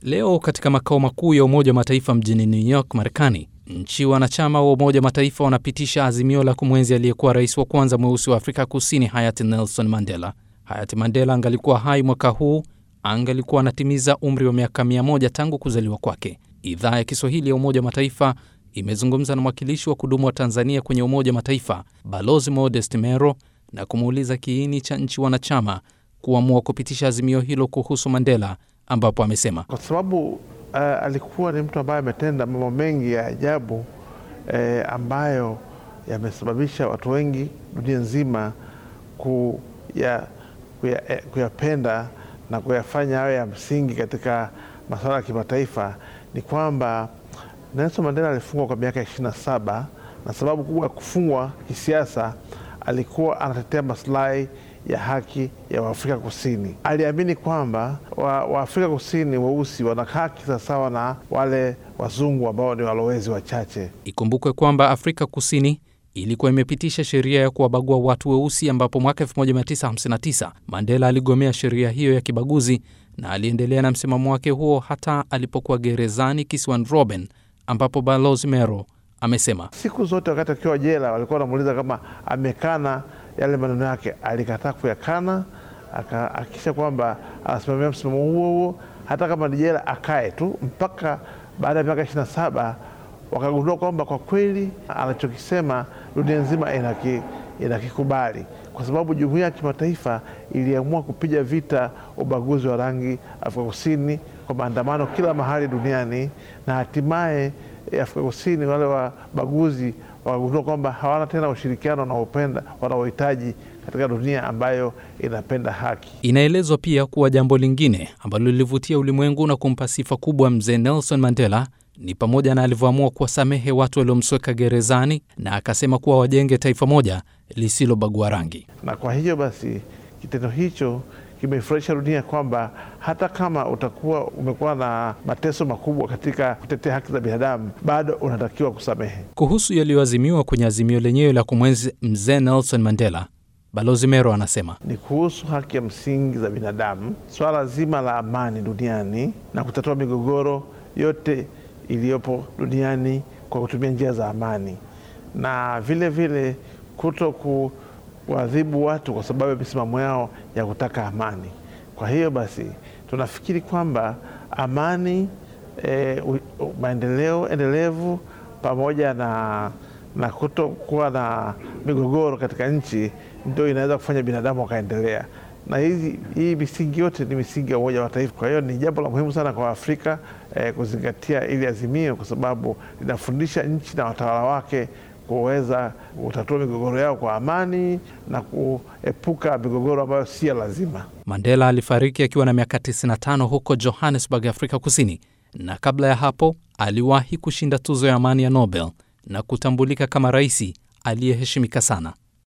Leo katika makao makuu ya Umoja wa Mataifa mjini New York, Marekani, nchi wanachama wa Umoja wa Mataifa wanapitisha azimio la kumwenzi aliyekuwa rais wa kwanza mweusi wa Afrika Kusini, hayati Nelson Mandela. Hayati Mandela angalikuwa hai mwaka huu, angalikuwa anatimiza umri wa miaka mia moja tangu kuzaliwa kwake. Idhaa ya Kiswahili ya Umoja wa Mataifa imezungumza na mwakilishi wa kudumu wa Tanzania kwenye Umoja wa Mataifa, Balozi Modest Mero, na kumuuliza kiini cha nchi wanachama kuamua kupitisha azimio hilo kuhusu Mandela, ambapo amesema kwa sababu uh, alikuwa ni mtu ambaye ametenda mambo mengi ya ajabu eh, ambayo yamesababisha watu wengi dunia nzima kuya, kuya, eh, kuyapenda na kuyafanya awe ya msingi katika masuala ya kimataifa. Ni kwamba Nelson Mandela alifungwa kwa miaka ishirini na saba na sababu kubwa ya kufungwa kisiasa, alikuwa anatetea masilahi ya haki ya Waafrika Kusini. Aliamini kwamba Waafrika wa Kusini weusi wana haki sawasawa na wale wazungu ambao ni walowezi wachache. Ikumbukwe kwamba Afrika Kusini ilikuwa imepitisha sheria ya kuwabagua watu weusi, ambapo mwaka 1959 Mandela aligomea sheria hiyo ya kibaguzi na aliendelea na msimamo wake huo hata alipokuwa gerezani kisiwani Robben, ambapo Balozi Mero amesema siku zote wakati akiwa jela walikuwa wanamuuliza kama amekana yale maneno yake. Alikataa kuyakana, akahakikisha kwamba anasimamia msimamo huo huo, hata kama ni jela akae tu, mpaka baada ya miaka ishirini na saba wakagundua kwamba kwa kweli anachokisema dunia nzima inakikubali, kwa sababu jumuiya ya kimataifa iliamua kupiga vita ubaguzi wa rangi Afrika Kusini kwa maandamano kila mahali duniani, na hatimaye Afrika Kusini wale wabaguzi wakagundua kwamba hawana tena ushirikiano wanaopenda wanaohitaji katika dunia ambayo inapenda haki. Inaelezwa pia kuwa jambo lingine ambalo lilivutia ulimwengu na kumpa sifa kubwa mzee Nelson Mandela ni pamoja na alivyoamua kuwasamehe watu waliomsweka gerezani na akasema kuwa wajenge taifa moja lisilobagua rangi. Na kwa hiyo basi kitendo hicho kimeifurahisha dunia kwamba hata kama utakuwa umekuwa na mateso makubwa katika kutetea haki za binadamu bado unatakiwa kusamehe. Kuhusu yaliyoazimiwa kwenye azimio lenyewe la kumwenzi mzee Nelson Mandela, Balozi Mero anasema ni kuhusu haki ya msingi za binadamu, swala zima la amani duniani na kutatua migogoro yote iliyopo duniani kwa kutumia njia za amani, na vile vile kuto ku kuadhibu watu kwa sababu ya misimamo yao ya kutaka amani. Kwa hiyo basi tunafikiri kwamba amani e, maendeleo endelevu pamoja na, na kutokuwa na migogoro katika nchi ndio inaweza kufanya binadamu wakaendelea, na hizi, hii misingi yote ni misingi ya Umoja wa Mataifa. Kwa hiyo ni jambo la muhimu sana kwa Afrika e, kuzingatia ili azimio, kwa sababu linafundisha nchi na watawala wake kuweza kutatua migogoro yao kwa amani na kuepuka migogoro ambayo si ya lazima. Mandela alifariki akiwa na miaka 95 huko Johannesburg, Afrika Kusini, na kabla ya hapo aliwahi kushinda tuzo ya amani ya Nobel na kutambulika kama rais aliyeheshimika sana.